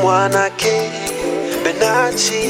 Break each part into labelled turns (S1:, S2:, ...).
S1: Mwanake Benachi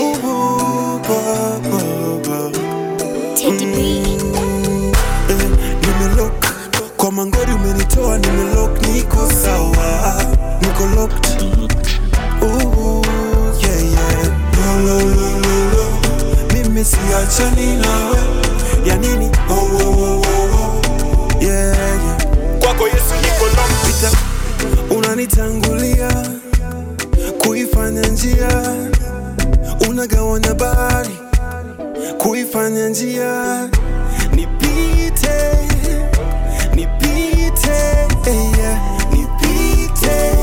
S2: Teddy B.
S3: Eh, nimelock kwa mangori umenitoa nimelock niko sawa niko locked Ooh, yeah, yeah. Lo, lo, lo, lo, lo. mimi siachani nawe ya nini oh, oh, oh, oh, oh. Yeah, yeah. kwako yesu niko locked. Pita unanitangulia kuifanya njia unagawanya bahari kuifanya njia nipite nipite eh, yeah, nipite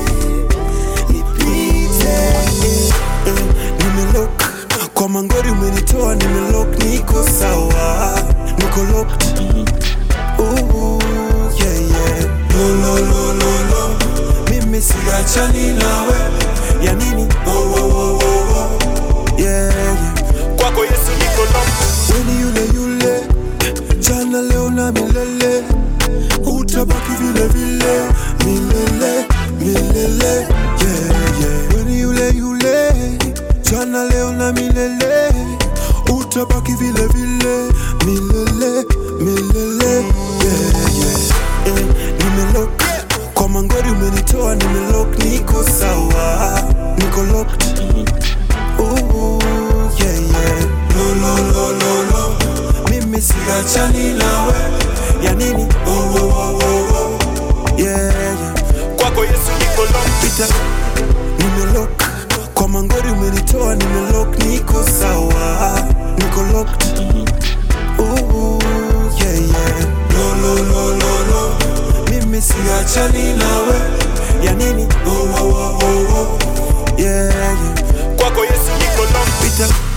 S3: nipite eh, eh, nimelock kwa mangori umenitoa nimelock niko sawa niko locked Ooh, yeah, yeah. Lo, lo, lo, lo, lo. mimi siachani nawe ya nini oh, oh, oh, oh, oh. Yeah, yeah. kwako yesu niko locked weni yule yule jana leo na milele utabaki vile vile milele milele yeah, yeah. weni yule yule jana leo na milele utabaki vile vile milele milele yeah, yeah. Eh, nimelock kwa mangori umenitoa nimelock niko sawa niko locked Ooh, yeah, yeah. Lo, lo, lo, lo, lo. mimi siachani nawe ya nini oh, oh, oh, oh, oh. Yeah, yeah. kwako yesu niko locked. pita nimelock kwa mangori umenitoa nimelock niko sawa niko locked Ooh, yeah, yeah. Lo, lo, lo, lo, lo. mimi siachani nawe ya nini oh, oh, oh, oh, oh. Yeah, yeah. kwako yesu niko locked. pita